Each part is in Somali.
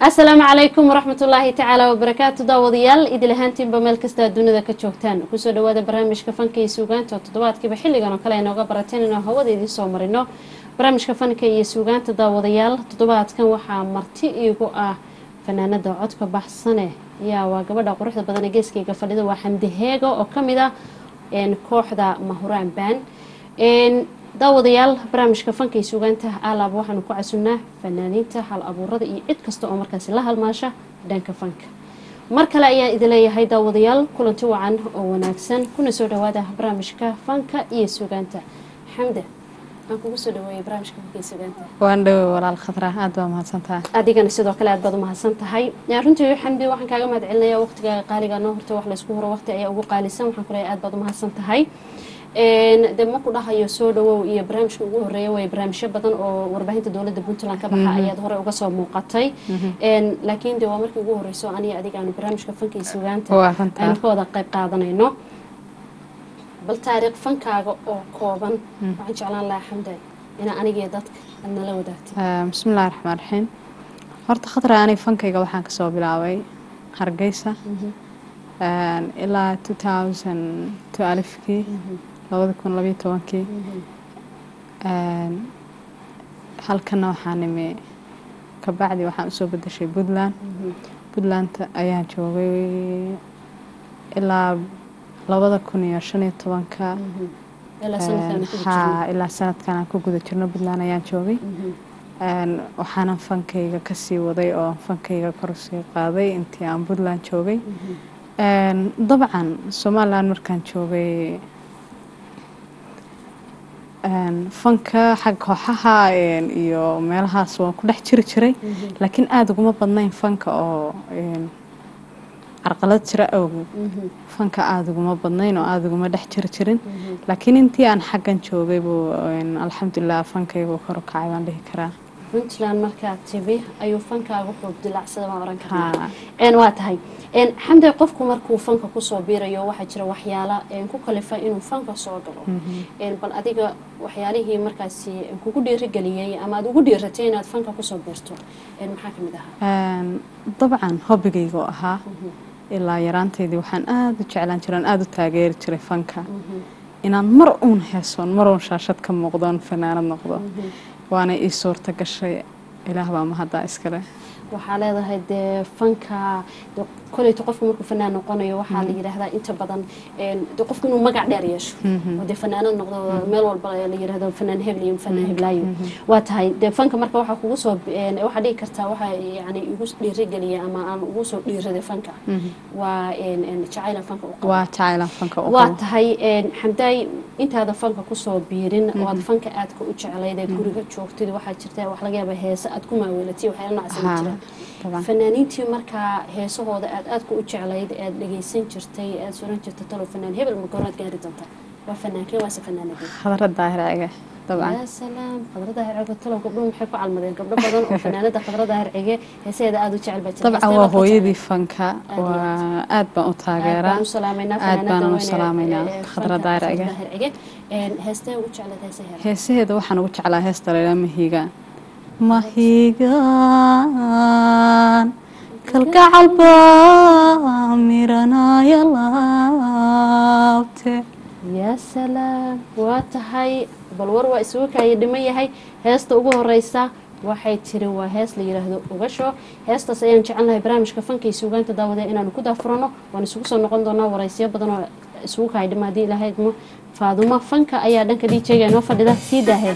asalaamu calaykum waraxmat ullaahi tacaala wabarakaatu daawadayaal idil ahaantiinba meel kasta dunida ka joogtaan kusoo dhawaada barnaamijka fanka iyo suugaanta oo toddobaadkiiba xilligan oo kale aynooga barateen inuu hawada idiin soo marino barnaamijka fanka iyo suugaanta daawadayaal toddobaadkan waxaa marti iigu ah fanaanada codka baxsane yaa waa gabadha quruxda badan ee geeskayga fadhida waa xamdi heego oo kamid ah kooxda mahuraan baan daawadayaal barnaamijka fanka iyo suugaanta alaab waxaanu ku casunnaa fanaaniinta hal abuurada iyo cid kasta oo markaasi la halmaasha dhanka fanka mar kale ayaan idin leeyahay daawadayaal kulanti wacan oo wanaagsan kuna soo dhawaada barnaamijka fanka iyo suugaanta xamda aan kugu soo dhaweeyay barnaamijka fanka iyo suugaanta waan dhowe walaal khadra aad baa mahadsantahay adigana sidoo kale aad baad umahadsan tahay runtii xamdi waxaan kaaga mahad celinaya waqtigaaga qaaliga noo horta wax laysku huro waqti ayaa ugu qaalisan waxaan ku leeyahay aad baad umahadsan tahay de maku dhahayo soo dhawow iyo barnaamijka ugu horeeya way barnaamijyo badan oo warbaahinta dowladda puntland ka baxa ayaad hore uga soo muuqatay laakiin de waa markii ugu horeyso aniga adiga aanu barnaamijka fanka iyo sugaanta aynu ka wada qayb qaadanayno bal taariikh fankaaga oo kooban waxaan jeclaan lahaa xamda inaa anigiyo dadka aad nala wadaagtay bismillahi raxmaan raxiim horta khadra ani fankayga waxaan kasoo bilaabay hargeysa ilaa two thousand two alifkii labada kun labayo tobankii halkana waxaa nimi kabacdi waxaan usoo bedeshay puntland puntland ayaan joogay ilaa labada kun iyo shan iyo tobanka ha ilaa sanadkan aan ku guda jirno puntland ayaan joogay waxaanan fankayga kasii waday oo fankayga korusii qaaday intii aan puntland joogay dabcan somalilan markaan joogay fanka xag kooxaha iyo meelahaas waan ku dhex jiri jiray laakiin aada uguma badnayn fanka oo carqalad jira awgeed fanka aada uguma badnayn oo aada uguma dhex jiri jirin laakiin intii aan xaggan joogay buu alxamdulilah fankaygu kor u kacay baan dhihi karaa puntland markaa tibi ayuu fankaagu xoog dilacsada baan oran karnaa waa tahay xamde qofku markuu fanka kusoo biirayo waxaa jira waxyaala ku kalifa inuu fanka soo galo bal adiga waxyaalihii markaasi kugu dhiirigeliyey ama aada ugu dhiiratay inaad fanka kusoo biirto maxaa kamid ahaa dabcan hobigayga oo ahaa ilaa yaraanteydii waxaan aada u jeclaan jiran aada u taageeri jiray fanka inaan mar uun heesoon mar uun shaashad ka muuqdoon fanaanad noqdo waana ii suurta gashay ilaah baa mahaddaa iskale waxaa leedahay dee fanka koleyta qofku markuu fanaan noqonayo waxaa la yidhaahdaa inta badan de qofku inuu magac dheer yeesho oo dee fanaanad noqdo meel walba la yidhahdo fanaan hebel iyo fanaan heblaayo waa tahay dee fanka marka waxaa kugu soo waxaa dhihi kartaa waxaa yani igu dhiirigeliya ama aan ugu soo dhiiraday fanka waa jacaylan fanka u waa jacaylan fanka u waa tahay xamdaay intaada fanka kusoo biirin oo aad fanka aadka u jeclayd ee guriga joogtid waxaa jirta wax laga yaaba heese aad ku maaweelatay waxyaala noocsan jira fanaaniintii markaa heesahooda aad aadka u jeclayd aad dhageysan jirtay aad suran jirta talo fanaan hebel ma goraad gaari doonta waa fanaankee waase fanaanadii khadra daahircige dabcan yaa salaam khadra daahircige talo gabdho maxay ku calmadeen gabdho badan oo fanaanada khadra daahircige heesaheeda aada u jecel baa jirta dabcan waa hooyadii fanka waa aad baan u taageeraa aad baan u salaameynaa aad baan u salaameynaa khadra daahircige heestee ugu jeclayd heesaheeda heesaheeda waxaan ugu jeclaa heesta laydhaa mahiigaan mahigaan kalgacal baa miranaya laabte yaa salaam waa tahay bal war waa isugu kaaya dhiman yahay heesta ugu horeysa waxay tiri waa hees la yidhaahdo ugasho heestaas ayaan jecelnahay barnaamijka fanka iyo suugaanta daawade inaanu ku daafurano waan isugu soo noqon doonaa wareysyo badan oo isugu kaaya dhima haddii ilaahay idmo faadumo fanka ayaa dhanka djga inoo fadhida sii daahee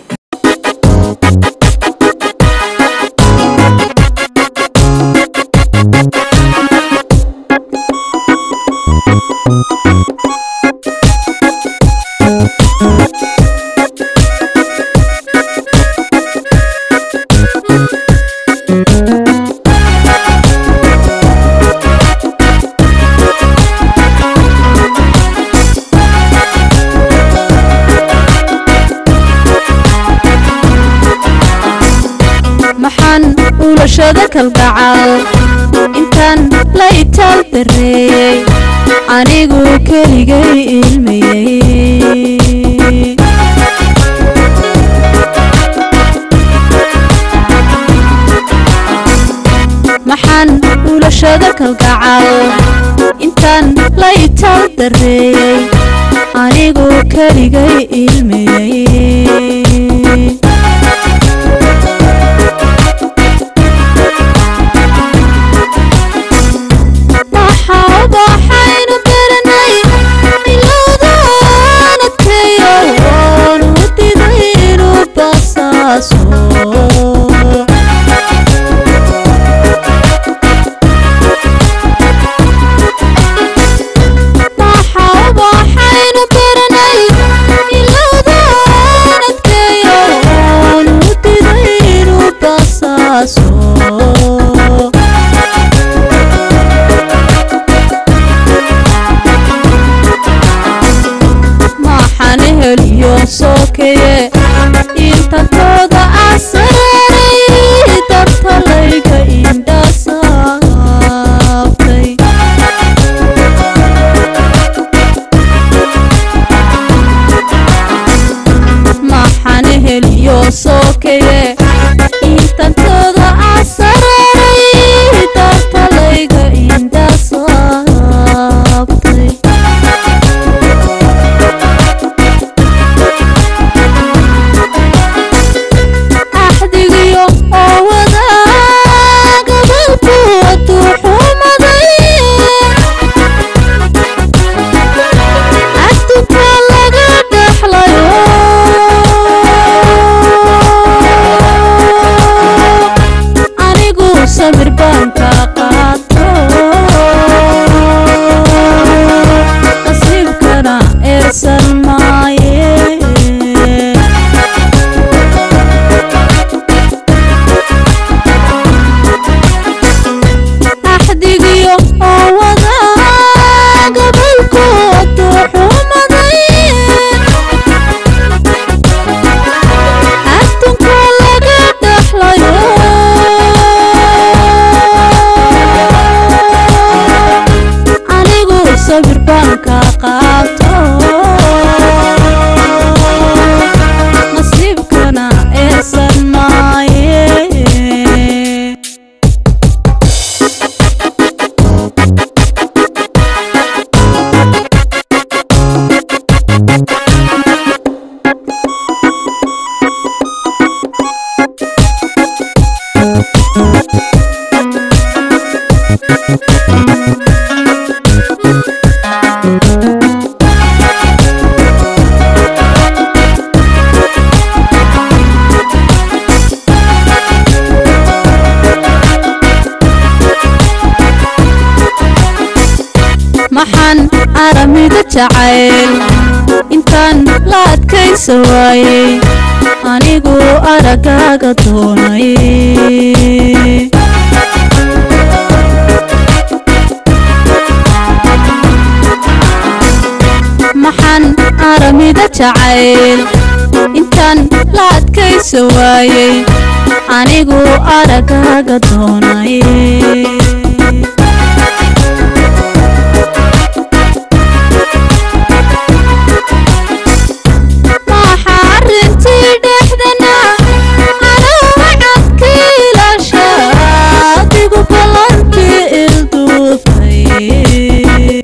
ulashada kalgacal intaan la itaal dareeyey anigu keligay ilmayey maxaan ulashada kalgacal intaan la itaal dareeyey anigu keligay ilmeyey waxaynu baranay ilowdaan adkeeyo waanu diday inuu basaaso waxaynu baranay ilowdaan adkeeyo waanu diday inuu basaaso maxaan heliyo sookeye intantooda asaraaray dartalayga indhasaabtay maxaan heliyo sookeye intantooda asaraaray dartalayga indhasaabtay axdigiyo oo wadaaga balku waduu xumaday adduunka laga dhexlayo anigu samir baan ka qaato nasiibkana eersan maaye axdigiyo oo wadaaga balku waduu xumaday adduunka laga dhexlayo anigu sabir baan ka qaato nasiibkana eersan maaye maxaan aramida jacayl intaan la adkaysa waayey anigu aragaaga doonay maxaan aramida jacayl intaan la adkaysa waayey anigu aragaaga doonay waxa arintii dhexdana anaa cadkiilasha adigu ballankii ilduufay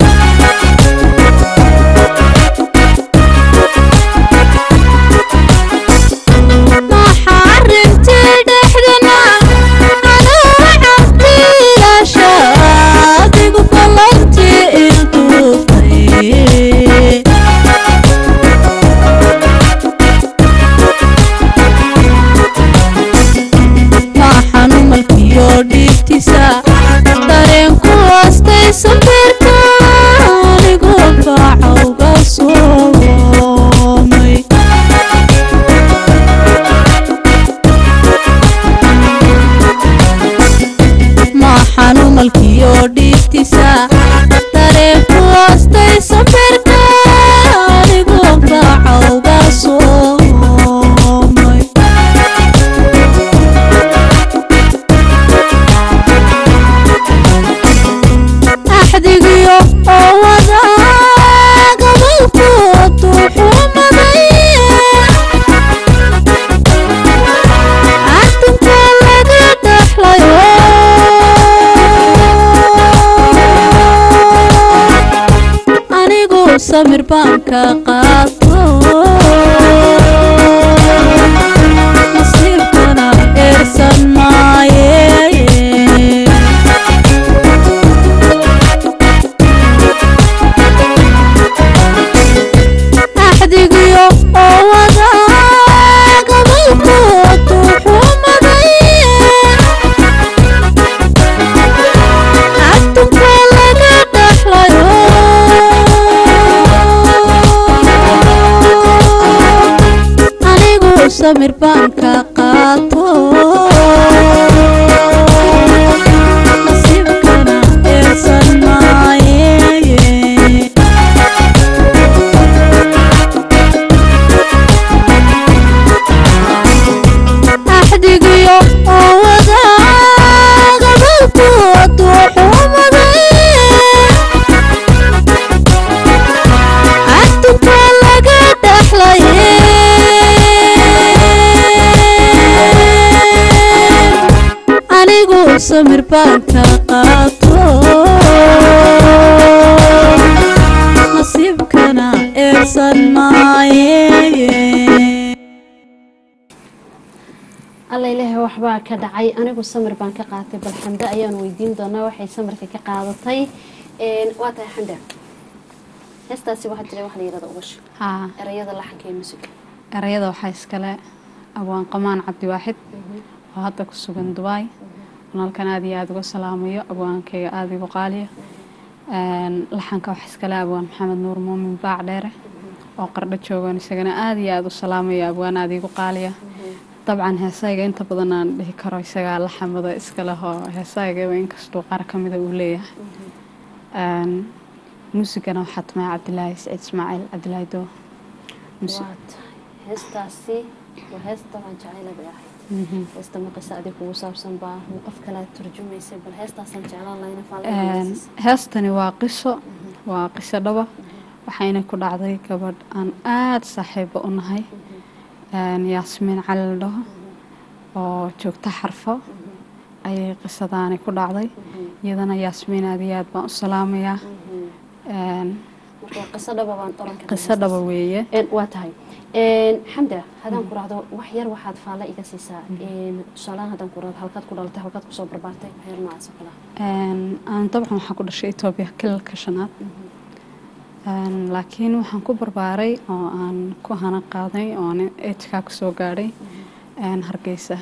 waxa arintii dhexdana anaa cadkiilasha adigu ballankii ilduufay maxaan umalkiyo dhiibtiisa dareenku aastay safirka anigu faacawga soomay maxaan umalkiyo dhiibtiisa dareenku aastay safirka anigu faacawga soomay samir baan ka qaato nasiibkana eersan maaye axdigiyo oo wada gabalkoodu xumaday adduunka laga dhaxlayo anigu samir baan ka qaato nasiibkana eersan maaye axdigiyo oo wada gabalkoodu xumaday adduunka laga dhaxlaye anigu samir baan ka qaato nasiibkana eersan maaye alla ilaahay waxbaa ka dhacay anigu samir baan ka qaatay bal xamde ayaan weydiin doonaa waxay samirka ka qaadatay Een, waa tahay xamde heestaasi waxaa jira wax la yirahdo ugash haa erayada laxanka iyo musiga erayada waxaa iskale abwaan qamaan cabdiwaaxid oo hadda ku sugan dubaay walaalkan aad iyo aada uga salaamayo abwaankayga aada igu qaaliya Een, laxanka waxaa iskale abwaan maxamed nuur muumin baac dheere oo qardho joogan isagana aada iyo aada u salaamayo abwaan aada igu qaaliya dabcan heesayga inta badan aan dhihi karo isagaa laxamada iska leh oo heesaygaba inkastuu qaar ka mida uu leeyahay Een, muusigana waxaa tumay cabdilaahi saciid ismaaciil cabdilaahi doo Musi- waa tahay heestaasi waa heesta waan jecela bay ahayd heesta ma qisa adig kugu saabsan baa ma qof kale aad turjumaysay bal heestaasaan jeclaan lahayna Een, faallaysiis heestani waa qiso waa qiso dhaba waxayna ku dhacday gabadh aan aada saaxiibo u nahay Een, yaasmiin cali la dhaho oo joogta xarfo ayay qisadaani ku dhacday iyadana yaasmiin aad iyo aad baan u salaamayaa Een, marka qiso dhaba baan oran karnaa qiso dhaba weeye Een, waa tahay Een, xamda haddaan ku raahdo wax yar waxaad faalle iga siisaa Een, tusaalahaan haddaan ku raahdo halkaad ku dhalatay halkaad kusoo barbaartay wax yar noocaas oo kale ah. Een, aan dabcan waxaan ku dhashay etoobiya kilalka shanaad Een, laakiin waxaan ku barbaaray oo aan ku hana qaaday oo aan ejkaa kusoo gaadhay een, hargeysa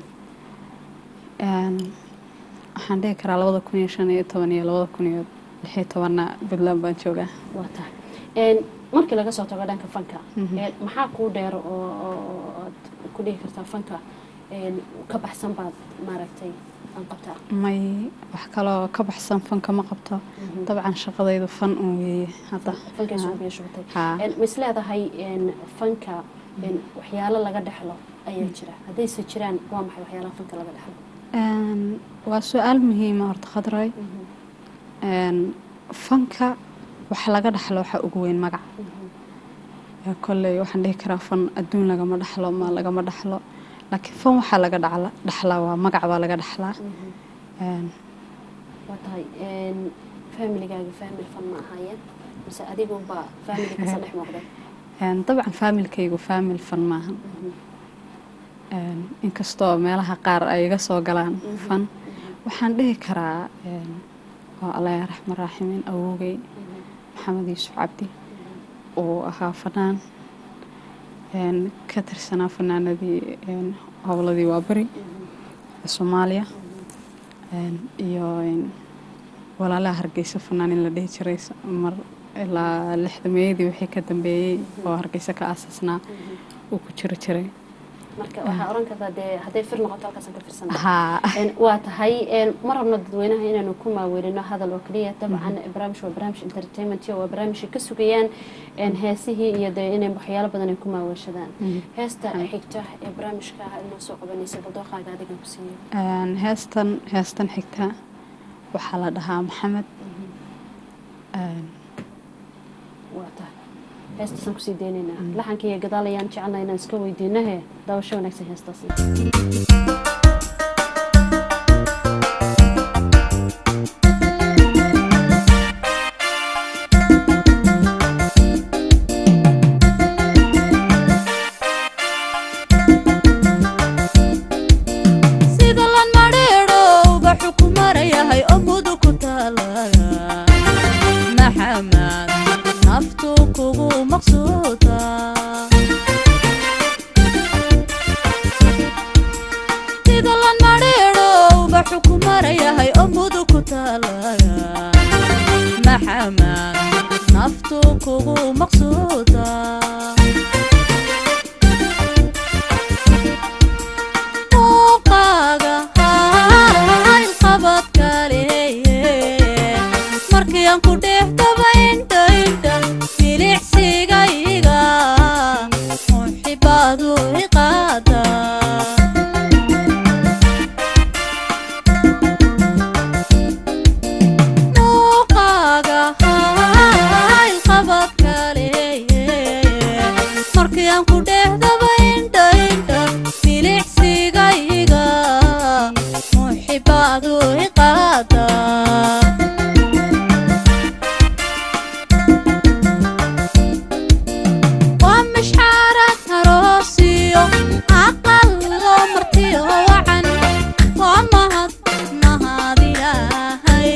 Een, waxaan dhihi karaa labada kun iyo shan iyo toban iyo labada kun iyo lix iyo tobanna puntland baan joogaa waa tahay Een, markii laga soo tago dhanka fanka een, maxaa kuu dheer oo oo- oo aad ku dhihi kartaa fanka een, ka baxsan baad maaragtay aan qabtaa may wax kaloo ka baxsan fanka ma qabto dabcan shaqadaydu fan un weeye hadda fankaas ugu yeeshutay Haa. ma is leedahay een, fanka een, waxyaalo laga dhexlo ayaa jira haddayse jiraan waa maxay waxyaalaha fanka laga dhexlo Een, waa su-aal muhiima horta khadray Een, fanka waxa laga dhaxlo waxa ugu weyn magac Ee, kolley waxaan dhihi karaa fan adduun lagama dhaxlo ma lagama dhaxlo laakiin fan waxaa laga dhacla dhaxlaa waa magac baa laga dhaxlaa Een, waa tahay een, familigaaga family fan ma ahaayeen mise adigunba family kasa dhex muuqday een, dabcan faamilkaygu faamil fan maahan Een, inkastoo meelaha qaar ay iga soo galaan fan waxaan dhihi karaa een, waa allah raxman raaximiin awowgay maxamed yuusuf cabdi uu ahaa fanaan een, ka tirsanaa fanaanadii een, howladii waaberi ee soomaaliya een, iyo een, walaalaha hargeysa fanaan in la dhihi jiray s- mar ilaa lixdameeyadii wixii ka dambeeyey oo hargeysa ka aasasnaa uu ku jiri jiray marka waxaa oran kartaa dee hadday fir noqoto halkaasaan ka firsana haa Een, waa tahay een, ma rabno dadweynaha inaanu ku maaweelino hadal oo keliya dabcan barnaamij waa barnaamij entertainment waa barnaamijka ka sugayaan een, heesihii iyo dee inay waxyaalo badan ay ku maaweelshadaan heesta xigta ee barnaamijka inoo soo qabanaysa baldooqaaga adigan ku siiyo Een, heestan heestan xigta waxaa la dhahaa maxamed Een, waa tahay heestaasaan kusii deynaynaa laxanka iyo gadaal ayaan jecelnaa inaan iska weydiino he daawasho wanaagsan heestaasi Thank nabadu ku taalaga maxamed naftu kugu maqsuuda muuqaaga ilqabad kaleeye markii aan ku dheehdaba indha indha milicsigayga muxibaadu iqaada muuqaaga ilqabad kaleeye markii aan ku dheehdaba indha indha milicsigayga muxibaadu iqaada waa mashxaarad aroosiyo aqal loo martiyo wacan waa mahad mahad ilaahay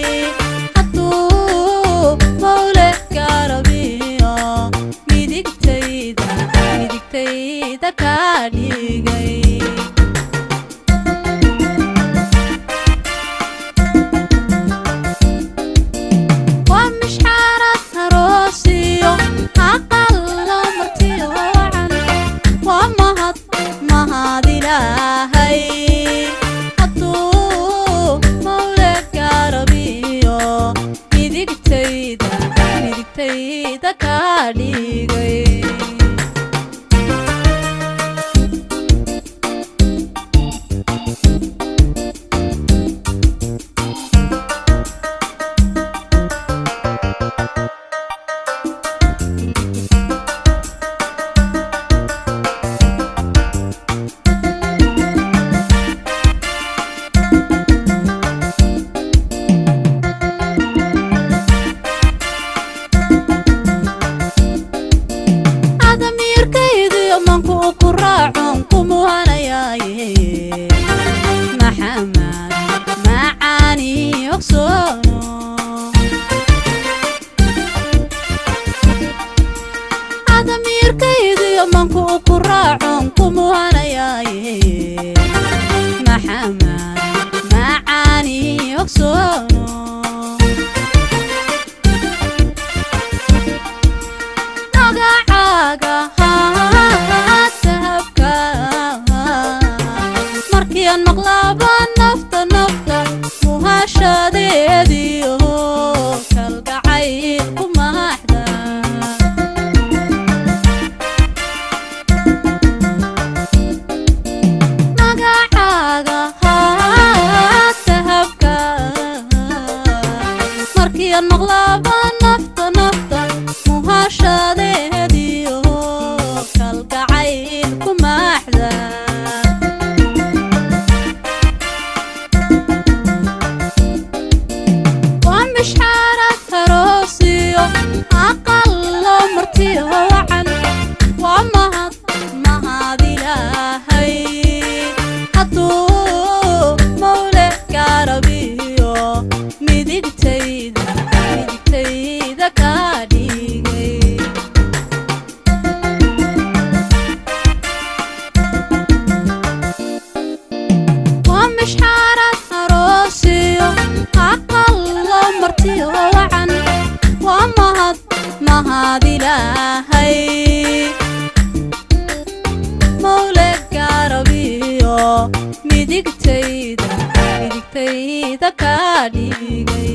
hadduu mawle gaarabiyo midigtayda midigtayda kaa dhigay waa mashxaarad aroosiyo aqal loo martiyo wacan waa mahad mahad ilaahay hadduu mawle gaarabiyo midigtayda midigtayda kaa dhigay adamiirkaydiyo manku ku raacon ku muhanayaaye maxamed macaani ogsoono adamiirkaydiyo manku ku raacon ku muhanayaaye maxamed macaani ogsoono magacaaga dahabka markii aan maqlaaba nafta nafta muhashadeediyo kalgacayl ku maaxda magacaaga dahabka markii aan maqlaaba nafta nafta muhashadeediyo kalgacayl ku maaxda waa mashxaarad aroosiyo aqal loo martiyo wacan waa mahad mahad ilaahay hadduu mawle gaarabiyo midigtayda midigtayda kaa dhigay waa mashxaarad aroosiyo aqal loo martiyo wacan waa mahad mahad ilaahay mawle gaarabiyo midigtayda midigtayda kaa dhigay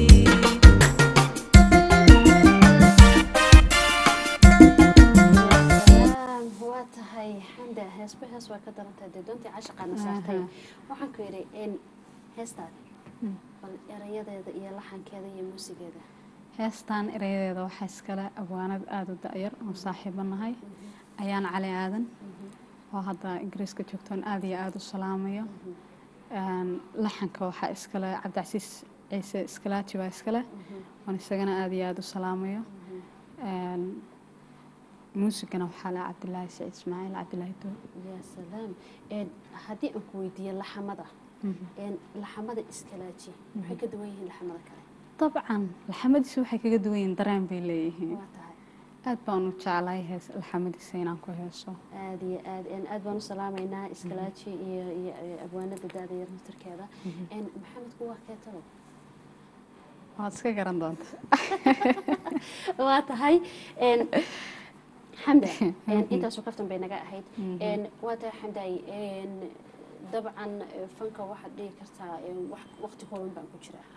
salaam waa tahay xamda heesba hees waa ka darantahay dee doontii cashaqaana saartay waxaan ku yidhi in heestaada bal erayadeeda iyo laxankeeda iyo muusigeeda heestaan erayadeeda waxaa iskale abwaanad aada u da-yar oo saaxiibo nahay ayaan cali aadan oo hadda ingiriiska joogtoon aada iyo aada u salaamayo Een, laxanka waxaa iskale cabdicasiis ciise iskalaaji baa iskale oon isagana aada iyo aada u salaamayo Een, muusigana waxaa le cabdilaahi saciid ismaaciil cabdilaahi doo yaa salaam een haddii aan ku weydiiyo laxamada een laxamada iskalaaji maxay ka duwan yihiin laxamada kale dabcan laxamadiisa waxay kaga duwan yihiin dareen bay leeyihiin waa tahay aad baan u jeclahay hees laxamadiisa inaan ku heeso aada iyo aad een aad baan u salaamaynaa iskalaaji iyo iyo iyo abwaanada da-da yar naftarkeeda een maxamedku waa keetalo waad iska garan doonta waa tahay een, xamda een, intaasoo kaftan bay naga ahayd een, waa tahay xamday een, dabcan eh, fanka waxaad dhihi kartaa een, wax- waqti kooban baan ku jira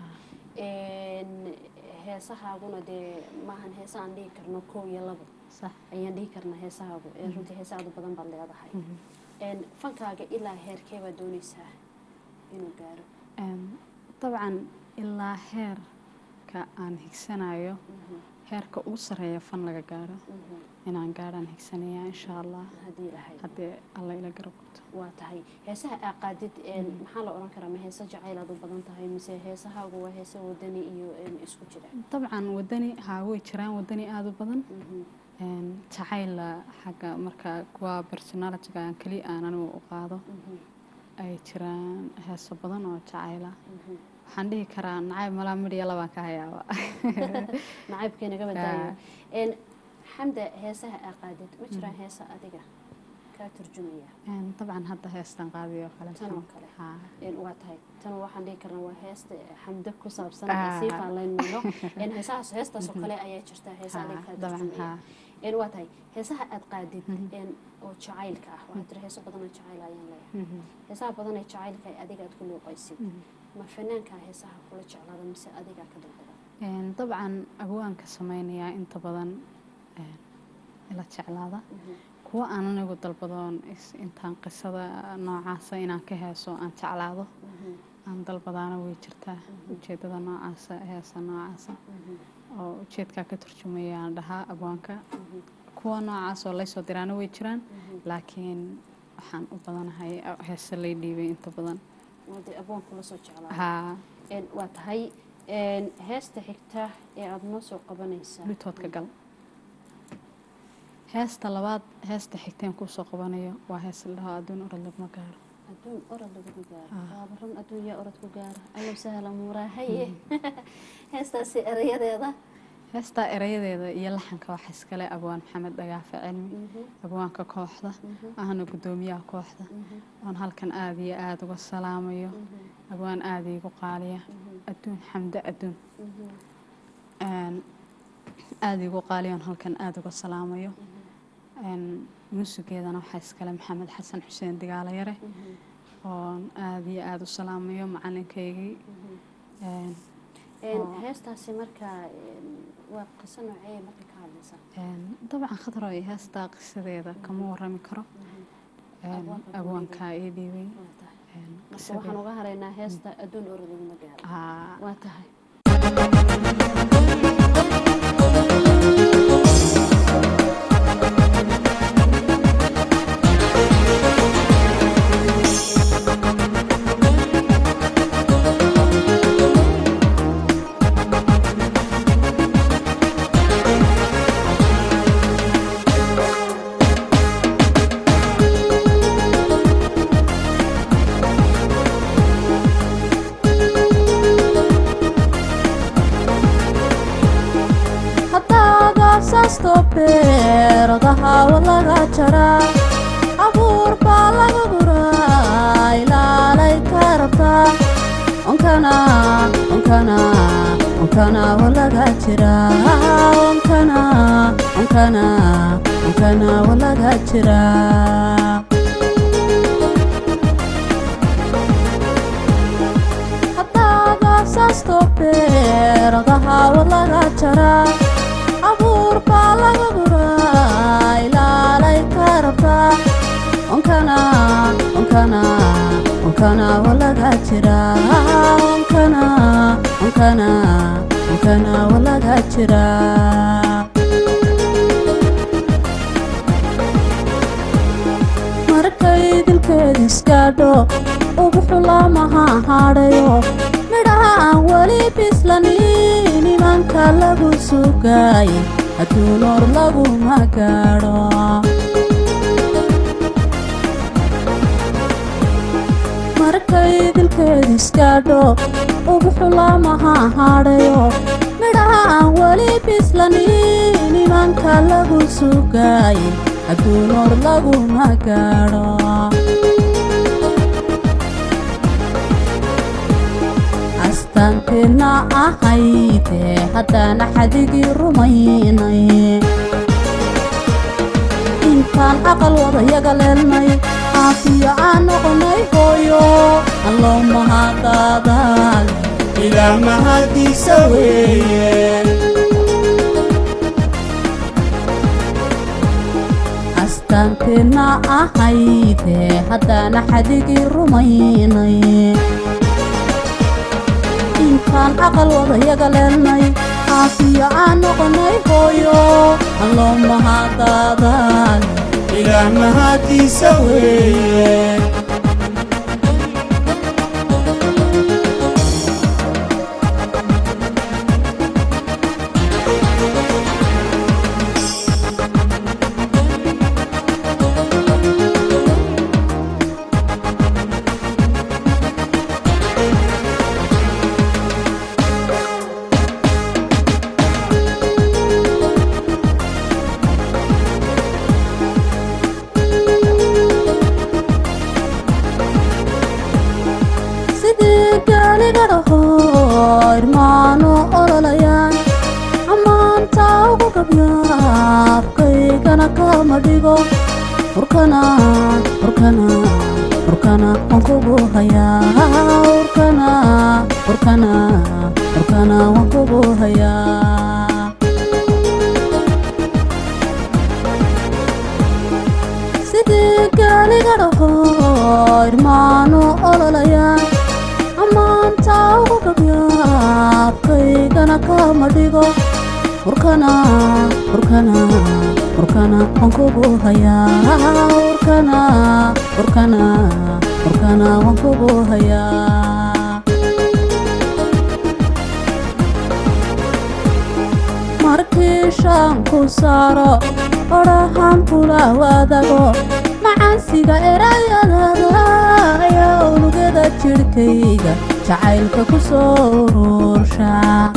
een, heesahaaguna dee maahan heesa aan dhihi karno kow iyo labo sax ayaan dhihi karnaa heesahaagu ee runtii heesa aad u badan baad leedahay een, fankaaga ilaa heerkee baad dooneysaa inuu gaaro Een, dabcan ilaa heerka aan higsanayo heerka ugu sareeya fan laga gaaro inaan gaadhaan higsanaya insha allah haddii lahayd haddii alla ila garab qabto waa tahay heesaha aa qaadid een, maxaa la odhan karaa ma heese jacayl aad u badan tahay mise heesahaagu waa heese wadani iyo een, isku jira dabcan wadani haa way jiraan wadani aada u badan Mhm, Een, jacayla xagga marka kuwa personalitiga aan keliya aan anigu u qaado mhm, ay jiraan heeso badan oo jacayla mhm. waxaan dhihi karaa nacayb malaa midhiya labaan ka hayaaba nacaybkee naga badaayo een, xamda heesaha aa qaadid ma jiraan heesa adiga kaa turjumaya Een, dabcan hadda heestan qaadiyo kale Tan oo kale. haa een, waa tahay tan waxaan dhihi karnaa waa heesta xamda ku saabsan Ah. ee sii faalayn mayno een, heesahaas heestaasoo kale ayaa jirta heesa Haa, adiga kaa dabcan turjumaya haa een, waa tahay heesaha aad qaadid een, oo jacaylka ah waxaa jira heeso badan oo jacayl ayaan leeyahay Mhm. heesaha badan ee jacaylka ee adiga aad ku luuqaysid Mhm. ma fanaankaa heesaha kula jeclaada mise adigaa ka dalbada Een, dabcan abwaanka samaynayaa inta badan een, ila jeclaada kuwa aan anigu dalbadoon is- intaan qisada noocaasa inaan ka heeso aan jeclaado aan dalbadaana way jirtaa ujeedada noocaasa heesa noocaasa oo ujeedkaa ka turjumaya aan dhahaa abwaanka kuwa noocaas oo laysoo diraana way jiraan laakiin waxaan u badanahay heese lay dhiibay inta badan wade abwaan kula soo jeclaada haa Een, waa tahay een, heesta xigta ee aada noo soo qabanaysaa dhitoodka gal heesta labaad heesta xigteen kusoo qabanayo waa hees la dhaho adduun orod laguma gaaro adduun orod lagu gaaro Ah. waaba run adduun yaa orod ku gaaro allow sahla muuraahaye heestaasi erayadeeda heestaa erayadeeda iyo laxanka waxa iskale abwaan maxamed dhagaafe cilmi abwaanka kooxda ahna guddoomiyaha kooxda oon halkan aada iyo aada uga salaamayo abwaan aada iigu qaaliya adduun xamdo adduun Een, aada iigu qaaliya oon halkan aada uga salaamayo Een, muusigeedana waxaa iskale maxamed xasan xuseen digaalo yare oon aada iyo aada u salaamayo macalinkaygii Een, Een, Oo. heestaasi markaa een, waa qiso noocee marka ka hadlaysaa Een, dabcan khadro iyo heestaa qisadeeda kama warami karo Een, Abwaanka ku abwaankaa ii dhiibay waa tahay Een, marka qisadeeda- waxaan uga haraynaa heesta adduun orod laguma gaaro Haa, waa tahay haddaad aasaasto beeradaha walaga jaraa abuur baa laga guraa ilaalay ka rabtaa onkana onkana onkana walaga jiraa onkana onkana onkana walaga jiraa haddaad aasaasto beeradaha walaga jaraa abuur baa laga guraa ilaalay ka rabtaa onkana onkana onkana walaga jiraa onkana onkana onkana walaga jiraa markay dilkeed iskaadho ubuxu lamaha hadhayo midhaha aan weli bislanin imanka lagu sugaay hadduu noor laguma gaadho markay dilkeed iskaadho ubuxu lamaha hadhayo midhaha aan weli bislanin imanka lagu sugaay hadduu noor laguma gaadho astaanteenna ahayde haddaana xadigii rumaynay intaan aqal wadayaga leelnay caafiyo aan noqonay hooyo alloo mahadadaal ilaah mahadiisa weeye astaanteenna ahayde haddaana xadigii rumaynay intaan aqal wadayaga leelnay caafiyo aan noqonay hooyo alloo mahadadaal ilaah mahadiisa weeye sidii gaaliga dhaho irmaano ololayaan ammaanta ugu gabyaabkaygana kama dhigo urkana urkana urkana waan kugu hayaa urkana urkana urkana waan kugu hayaa sidii gaaliga dhaho irmaano ololayaan ammaanta ugu gabyaabkaygana kama dhigo urkana urkana urkana waan kugu hayaa urkana urkana urkana waan kugu hayaa markii shaan ku saaro odhahan kula wadago macaansiga erayadada ayaa unugada jidhkayga jacaylka ku soo uruursha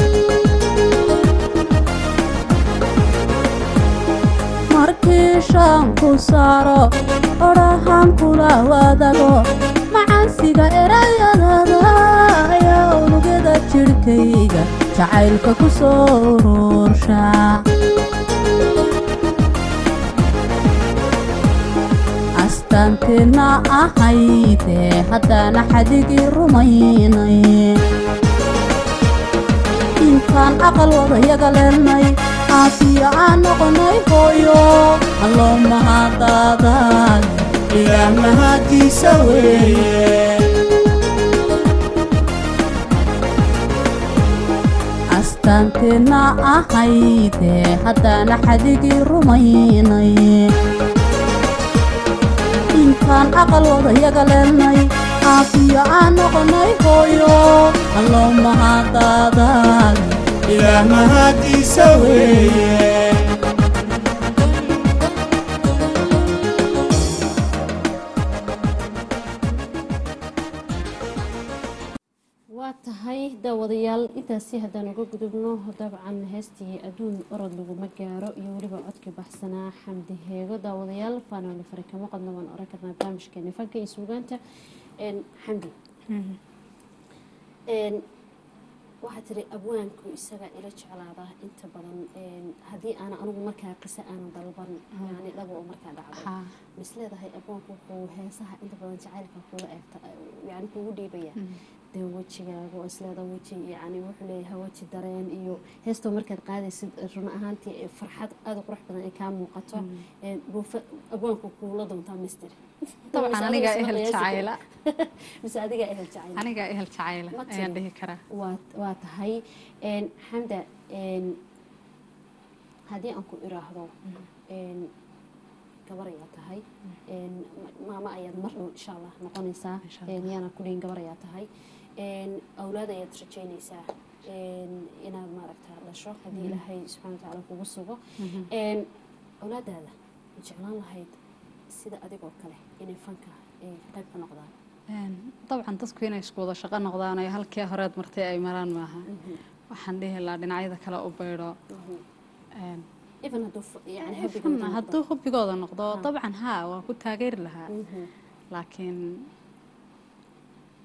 markii shaan ku saaro odhahan kula wadago macaansiga erayadada ayaa unugada jidhkayga jacaylka ku soo uruursha astaanteenna ahayde haddaana xadigii rumaynay intaan aqal wadayaga leelnay caafiyo aan noqonay hooyo alloo mahadadaal ilaah mahadiisa weeye astaanteenna ahayde haddaana xadigii rumaynay intaan aqal wadayaga leelnay caafiyo aan noqonay hooyo alloo mahadadaal ilaah mahadiisa weeye waa tahay daawadayaal intaasi haddaan uga gudubno dabcan heestii adduun orod laguma gaaro iyo weliba codkii baxsanaa xamdi heego daawadayaal faanoole fari kama qodna waan oran karnaa barnaamijkeeni fanka iyo suugaanta Een, xamdi Een, waxaa tiri abwaanku isaga ila jeclaada inta badan een, haddii aana anigu markaa qise aanan dalban yani dhaba oo markaa dhacdo Haa. mis leedahay abwaanku wuxuu heesaha inta badan jacaylka kuula eegta yani kugu dhiibaya dee wejigaaga oo isleeda weji yani wuxuu leeyahay weji dareen iyo heestoo markaad qaadaysid run ahaantii ee farxad aada u qurux badan ay kaa muuqato Een, buu fa- abwaanku kuula doontaa mister dabcan anigaa ehel jacayla mise adigaa ehel jacayla anigaa ehel jacayla Ma tiri. ayaan dhihi karaa waa waa tahay Een, xamda een, haddii aan ku iraahdo een, gabar ayaa tahay Een, ma- maamo ayaad mar dhow insha allah noqonaysaa Insha Allah. Een, yaana ku dhihin gabar ayaa tahay Een, awlaad ayaad rajaynaysaa Een, inaad maaragta dhasho haddii ilaahay subxaana watacaala kugu sugo Een, awlaadaada ma jeclaan lahayd sida adigoo kale inay fanka ay qayb ka noqdaan Een, dabcan dadku inay isku wada shaqo noqdaan oo halkii horeed martay ay maraan maaha waxaan dhihi lahaa dhinacyada kale u baydho Een, even hadduu f- yani fan hobigooda noqdo. hadduu hubigooda noqdo Ha. dabcan haa waa ku taageeri lahaa Mhm. laakiin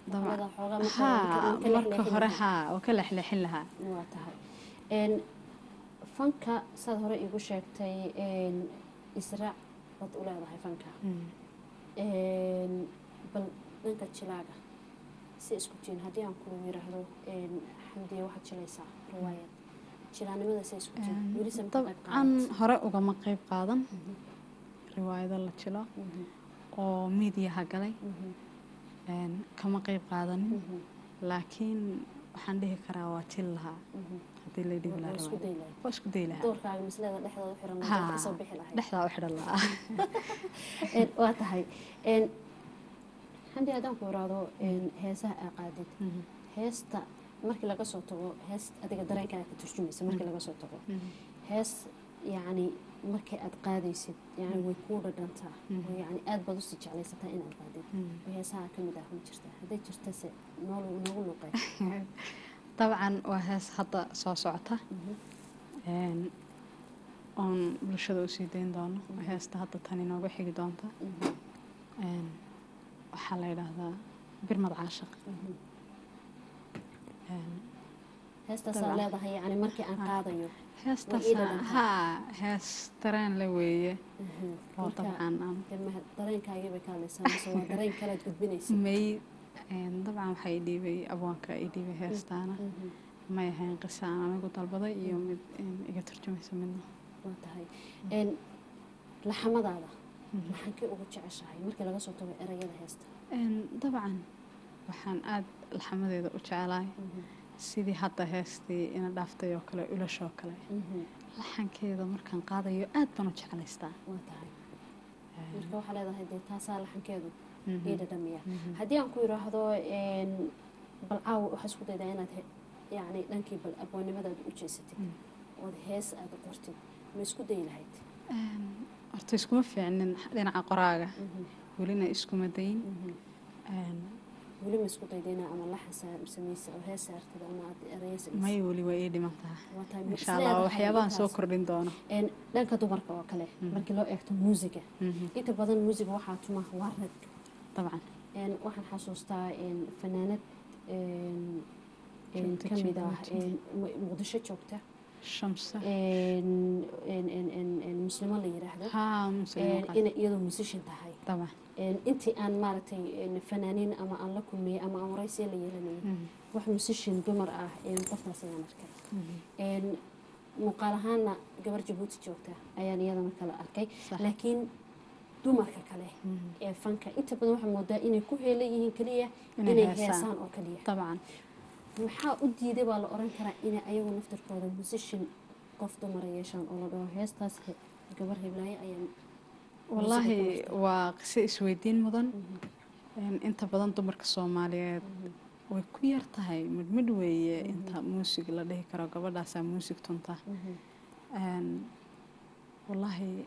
Labada xoogaa marka- haa marka- marka marka lexleexin hore lahaa. haa oo ka lexleexin lahaa waa tahay Een, fanka saad hore igu sheegtay een, israac baad u leedahay fanka Een, bal dhanka jilaaga si isku jiin haddii aan kula yiraahdo een, xamdiya waxaad jilaysaa riwaayad jilaanimada si isku jiin weli se ma ka qayb dabcan qaadat? hore ugama qayb qaadan riwaayado la jilo Mhm, oo miidiyaha galay mhm, een, kama qayb qaadanin mhm, laakiin waxaan dhihi karaa waa jil lahaa mhm. haddii la dhihi Waa lahaa isku riwaayad. day lahayd. waa isku day lahaa doorkaaga maslada dhexdooda xiran Haa, dadka kasoo bixi lahayd dhexdaa u xidhan lahaa Een, waa tahay Een, xamdi haddaan ku iraahdo een, heesaha aa qaadid Mhm, heesta markii laga soo tago hees adiga dareenkaaga ka turjumaysa markii laga soo tago mhm. hees yacni markii aad qaadaysid yani way kuu dhadhantaa oo yacni aad baad usii jeclaysataa inaad qaadid oo heesaha ka mid ah ma jirta hadday jirtase noolu noogu luuqay dabcan waa hees hadda soo socota een, oon bulshada usii dayn doono heesta hadda tan inooga xigi doonta Een, waxaa la yidhaahdaa birmad caashaq Een, heestaasaa Dabcan. leedahay yacni markii aan qaadayo heestaas Way ii dhadhantaa. haa hees dareen la weeye Mhm. oo Marka, dabcan aan dee ma- dareenkaagii bay ka hadlaysaa mise waa dareen kalead gudbinaysa may een, dabcan waxaa i dhiibay abwaanka i dhiibay heestaana may ahayn qisa aan anigu dalbaday iyo mid een, iga turjumaysa midna waa tahay Een, laxamadaada maxankii ugu jeceshahay markii laga soo tago erayada heesta Een, dabcan waxaan aad laxamadeeda u jeclahay sidii hadda heestii ina dhaaftay oo kale ulashoo kale Mhm. laxankeeda markaan qaadayo aad baan u jeclaystaa waa tahay marka waxaa leedahay dee taasaa laxankeedu Mhm. ii dhadhamiya haddii aan ku yidhaahdo een, bal caawa waxaa isku daydaa inaad he- yacni dhankii bal abwaannimadaada u jeesatid ood hees aada qortid ma isku dayi lahayd Een, horta iskuma fiicnin dhinaca qoraaga welina iskuma dayin Een, weli ma isku daydayna ama laxan sa- samaysa oo hees saartid ama aad eraya samaysa may weli waa ii dhiman tahay waa tahay ma insha allah isleedahay waxyaabahan soo intaas? kordhin doono Een, dhanka dumarka oo kale markii loo eegto muusiga Mhm. inta badan muusiga waxaa tuma waa rag dabcan Een, waxaan xasuustaa een, fanaanad een, een, Joogta ka mid ah Djibouti. een, Mu- muqdisho joogta shamsa een, een, een, een, een muslimo la yidhaahdo haa muslim Een, waqaad. inay iyadoo musician tahay dabcan Een, intii aan maaragtay een, fanaaniin ama aan la kulmiyey ama aan waraysiya la yeelanayay Mhm. wax musician dumar ah een, qofkaas ayaan arkay Een, muuqaal ahaana gabar jabuuti joogta ayaan iyadana kala arkay Sax. laakiin dumarka kale ee fanka inta badan waxaa moodaa inay ku heelan yihiin keliya Inay inay heesaan. heesaan oo keliya dabcan maxaa u diiday baa la oran karaa inay ayagu naftirkooda musician qof dumara yeeshaan oo la dhaho heestaas he- gabar heblaayo ayaan wallaahi waa qiso isweydiin mudan Een, inta badan dumarka soomaaliyeed way ku yar tahay midmidh weeye inta muusig la dhihi karo gabadhaasaa muusig tunta Een, wallaahi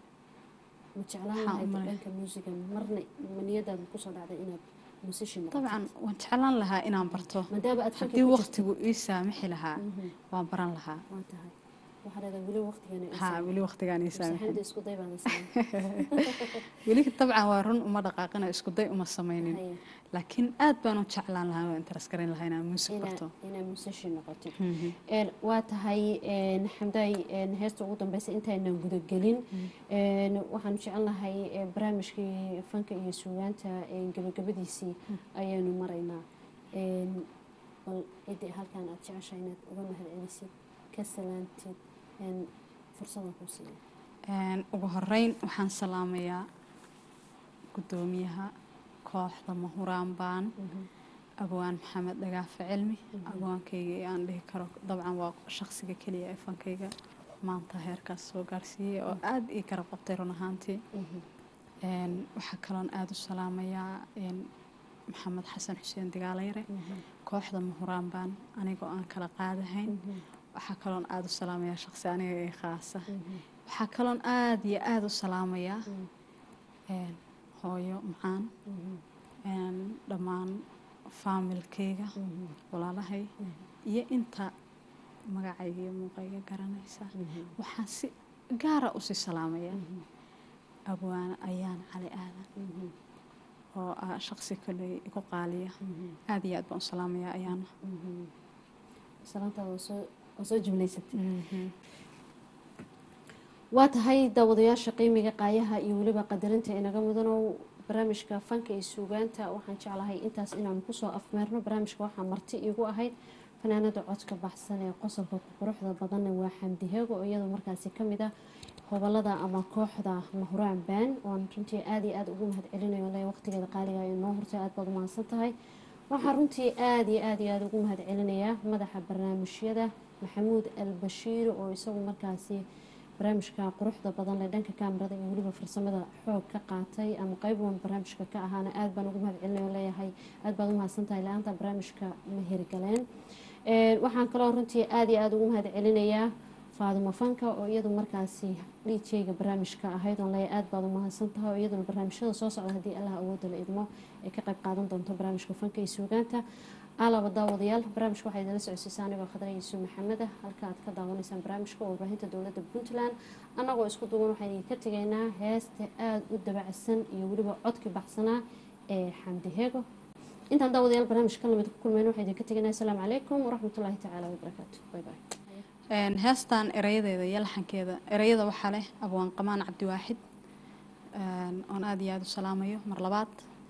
ma jeclaan Waxaan lahayd u malay- dhanka muusiga marna ma niyadaada kusoo dhacday inaad musician noqoto dabcan waan jeclaan lahaa inaan barto maadaama aad fanka haddii ku jirto waqtigu ii saamixi lahaa waan baran lahaa waa tahay waxaa leedahay weli waqtigeena ay haa weli waqtigaan ii saamixin. saamixin Saxanada isku day baan sameyn weli dabcan waa run uma dhaqaaqina isku day uma samaynin Haye. laakiin aad baan u jeclaan lahaa oo interes garan lahaa inaan muusig inaa barto inaa musician noqotid Mhm. Een, waa tahay een, xamdaay een, heesta ugu dambeysa intaynan gudagelin een, waxaanu jecel lahay ee, barnaamijkii fanka iyo suugaanta een, gabagabadiisii ayaanu maraynaa Een, bal ciddii halkan aad jeceshahay inaad uga mahadcelisid ka salaantid een, fursadan kuu siiya Een, ugu horeyn waxaan salaamayaa gudoomiyaha kooxda mahuraan baan abwaan maxamed dhagaafe cilmi abwaankayga ee aan dhihi karo dabcan waa shaqsiga keliya ee fankayga maanta heerkaas soo gaarsiiyey oo aada ii garab qabtay run ahaantii Een, waxaa kaloon aada u salaamayaa een, maxamed xasan xuseen digaalayre kooxda mahuraan baan anigoo aan kala qaadahayn waxaa kaloon aada u salaamayaa shaqsi aniga ee khaasa waxaa kaloon aada iyo aada u salaamayaa een, hooyo macaan een, dhammaan faamilkayga walaalahay iyo inta magacayga iyo muuqayga garanaysa waxaan si gaara usii salaamayaa abwaane ayaan cali aadan oo ah shaqsi koley igu qaaliya aada iyo aad baan u salaamayaa ayaana salaantaada waa soo waa soo jumlaysatay waa tahay daawadayaasha qiimiga qaayaha iyo weliba qadarinta inaga mudanow barnaamijka fanka iyo suugaanta waxaan jeclahay intaas inaanu kusoo afmeerno barnaamijka waxaa marti iigu ahayd fanaanada codka baxsan ee qosolka quruxda badanna waa xamdi heego oo iyadoo markaasi kamid ah hobolada ama kooxda mahuraan baan oon runtii aada iyo aada ugu mahad celinayo le waqtigeeda qaaliga ay noo hortay aada baad umahadsan tahay waxaan runtii aada iyo aada iyo aada ugu mahad celinayaa madaxa barnaamijyada maxamuud albashiir oo isagu markaasi barnaamijka quruxda badan leh dhanka kaamirada iyo weliba farsamada xoog ka qaatay ama qeyb wan barnaamijka ka ahaana aada baan ugu mahad celinay oo leeyahay aada baad umahadsan tahay la-aanta barnaamijka ma hirgaleen waxaan kaloo runtii aada iyo aada ugu mahad celinayaa faadimo fanka oo iyadu markaasi dhiijeyga barnaamijka ahayd oon leeyahay aada baad umahadsan tahay oo iyaduna barnaamijyada soo socda haddii allah awooda la idmo ay ka qayb qaadan doonto barnaamijka fanka iyo suugaanta alaba daawadayaal barnaamijka waxaa idinla socodsiisaa anigoo khadra yuusuf maxamed ah halka aad ka daawanaysaan barnaamijka warbaahinta dowladda puntland annagoo isku duwan waxaan idinka tegaynaa heesta aada u dabacsan iyo weliba codki baxsanaa ee xamdi heego intaan daawadayaal barnaamijka lamid ku kulmayno waxaan idinka tegaynaa asalaamu calaykum waraxmatullaahi tacaala wabarakaatu bay bay heestan erayadeeda iyo laxankeeda erayada waxaa leh abwaan qamaan cabdiwaaxid oon aada iyo aada u salaamayo mar labaad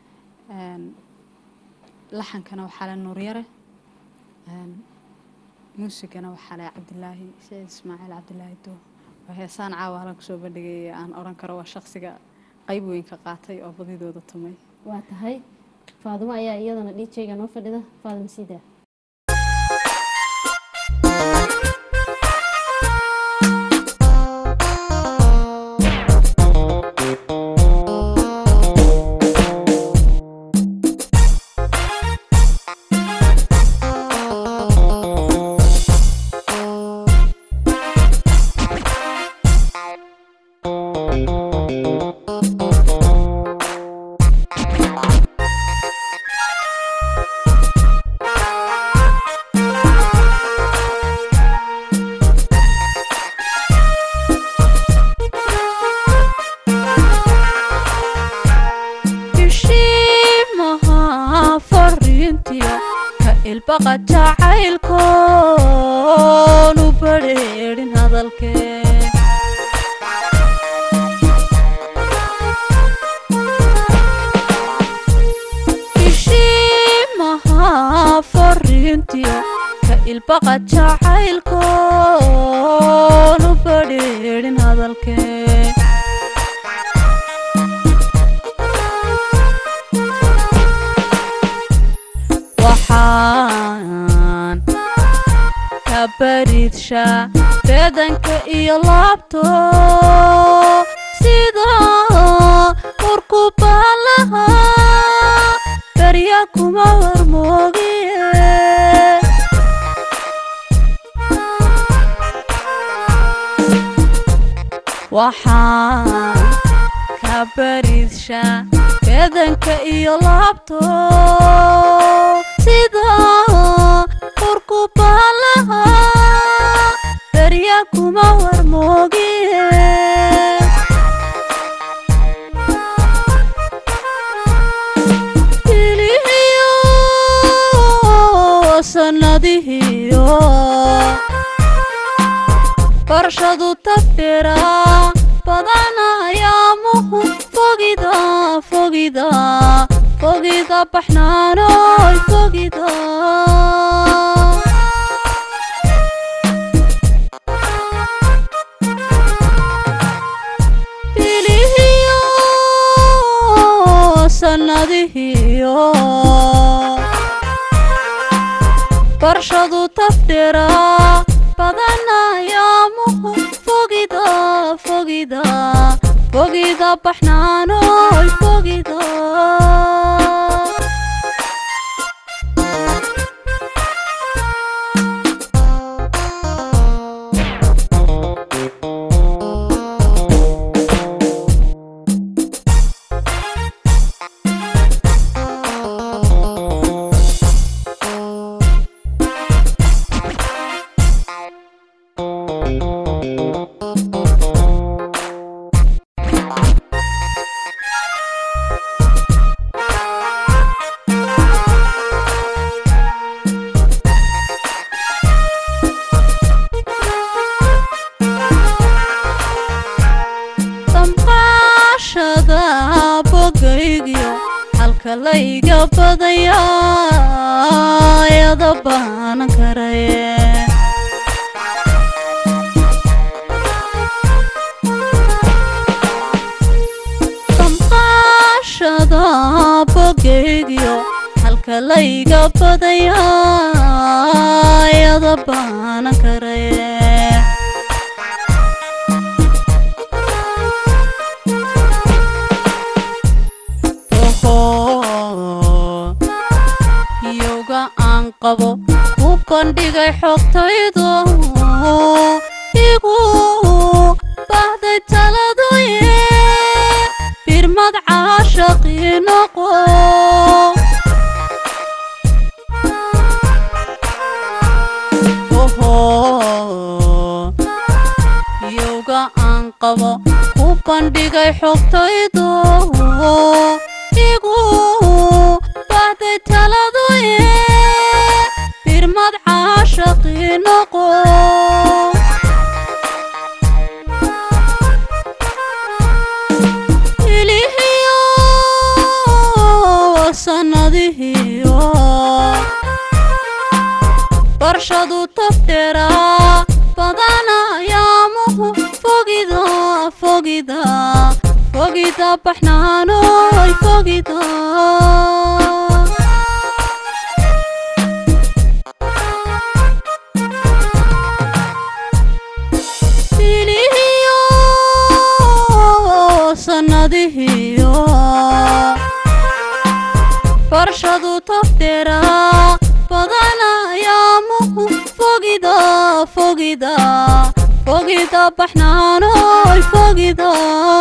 laxankana waxaa leh nuuryare muusigana waxaa leh cabdilaahi saciid ismaaciil cabdilaahi doo oo heesaan caawa halan kusoo bandhigay aan odhan karo waa shaqsiga qeyb weyn ka qaatay oo badidooda tumay waa tahay faadimo ayaa iyadana dhiijeyga noo fadhida faadimo siidaa bishiimaha fariintiya ka ilbaqa jacaylkoon u badheedhin hadalkee bishiimaha fariintiya ka ilbaqa jacaylkoon u badheedhin hadalkee waxaan ka bariidshaa beedanka iyo laabto sida urku baalaha barya kuma warmoogiye waxaan ka bariidshaa beedanka iyo laabto sida urku baalaha barya kuma warmoogiye bilihiyo sanadihiyo barshadu tafdhira badanayaamuhu fogida fogida fogida baxnaanoy fogida bilihiyo sanadihiyo barshadu tafdhira badanayaamuhu fogida fogida fogida baxnaanoy fogida halka layga badaya ayada baanan karaye damqaashada bogeygyo halka layga badaya ayada baanan karaye oho yowga aan qabo u bandhigay xogtaydo igu bahday taladoye birmad caashaqii noqo oho yowga aan qabo u bandhigay xogtaydo igu bahday taladoye birmad caashaqii noqo ilihiyo sanadihiyo barshadu tafdheeraa badana yaamuhu fogida fogida fogida baxnaanoy fogida ilihiyo sanadihiyo barshadu tafdheeraa badana yaamuhu fogida fogida fogida baxnaanoy fogida